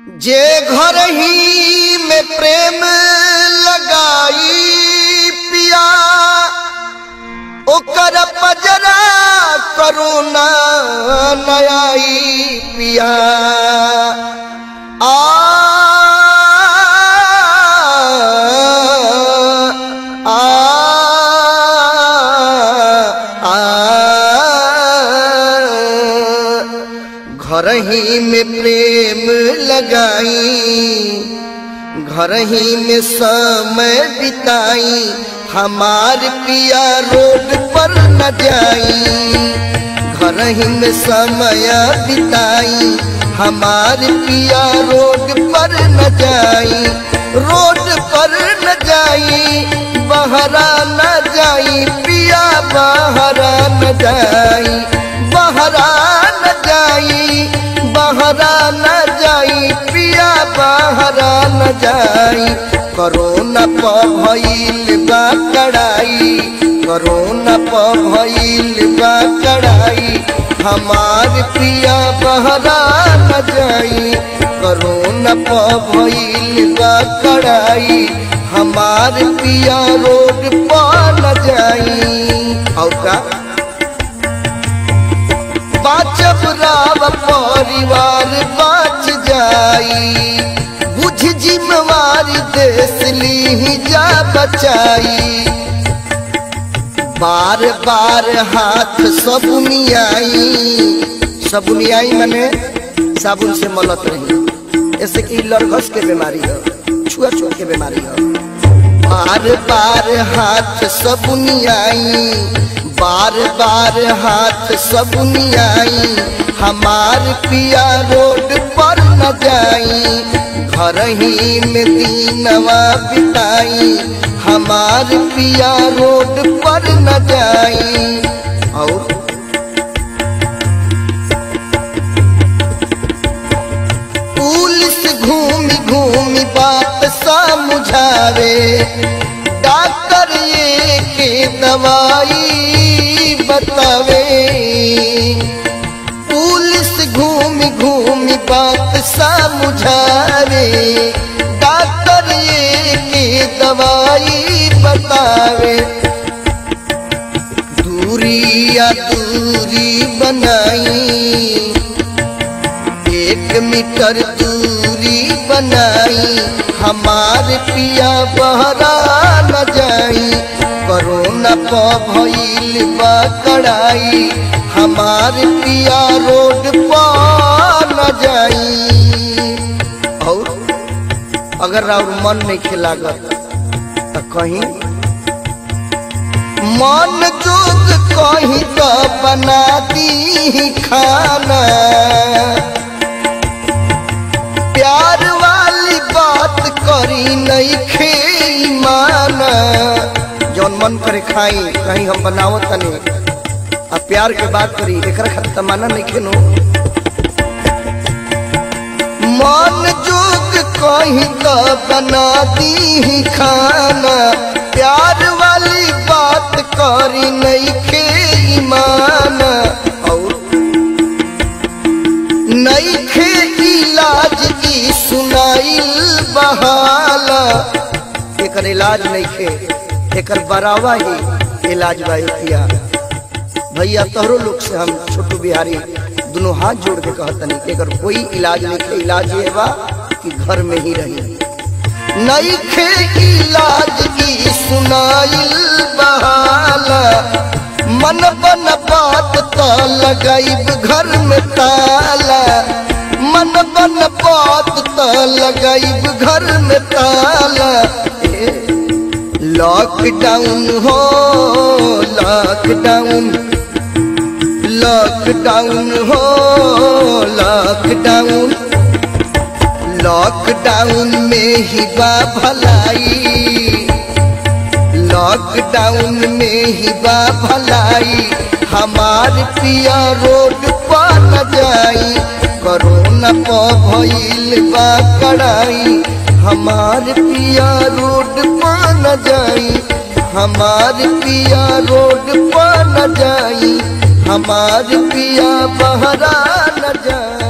जे घर ही में प्रेम लगाई पिया ओकर पजरा करुणा नयाई पिया आ आ आ घर ही में प्रेम लगाई घर ही में समय बिताई हमार पिया रोड पर न जाई घर ही में समय बिताई हमार पिया रोड पर न जाई रोड पर न जाई बहरा न जाई पिया बहरा न जाई बहरा न जाई बहरा न जाई पिया बहरा न जाई करोना प भइल बा कड़ाई करोना प भइल बा कड़ाई हमार पिया बहरा न जाई करोना प भइल बा कड़ाई हमार पिया रोड पर न जाई और का बाचब राव परिवार बाच जाई बुझ जिम्मेवारी देश ली जा बचाई बार बार हाथ सबुनियाई सबुनियाई मने साबुन से मलत रही ऐसे कि लड़घस के बीमारी है छुआ छुआ के बीमारी है बार बार हाथ सबुनियाई बार बार हाथ सबुनियाई हमार पिया रोड पर न जाई घर ही में दीनवा बिताई हमार पिया रोड पर न जाई और पुलिस घूमी घूमी बात समझावे डॉक्टर ये के दवाई बतावे पुलिस घूमी घूमी बात समझावे डॉक्टर ये के दवाई बतावे दूरी या दूरी बनाई एक मीटर दूरी बनाई हमार पिया बहरा न जाई कोरोना प भइल बा कड़ाई हमार पिया रोड पर न जाई और अगर और मन नहीं खिलागत तो कहीं मन जोग कहीं तो बना दी खाना प्यार वाली बात करी नहीं खे माना जौन मन करे खाई कहीं हम बनावो तनी आ प्यार के बात करी एकरा खातिर माना नहीं खेनो मन जोग कहीं तो बना दी खाना प्यार वाली बात करी नहीं खे माना और नहीं खे इलाज की सुनाइल बहाला एकर इलाज नहीं खे एकर बरावा ही इलाज बा किया भैया तोहरो लोग से हम छोटू बिहारी दोनों हाथ जोड़ के कहतनी कि एकर कोई इलाज नहीं खे इलाज ये बा कि घर में ही रही नहीं खे इलाज की सुनाइल बहाला मन बन बात तो लगाइब घर में ताला मन बन बात तो लगाइब घर में ताला लॉकडाउन हो लॉकडाउन लॉकडाउन हो लॉकडाउन लॉकडाउन में ही बा भलाई लॉकडाउन में ही बा भलाई हमार पिया रोड पर न जाई कोरोना प भइल बा कड़ाई हमार पिया रोड पर न जाई हमार पिया रोड पर न जाई हमार पिया बहरा न जाई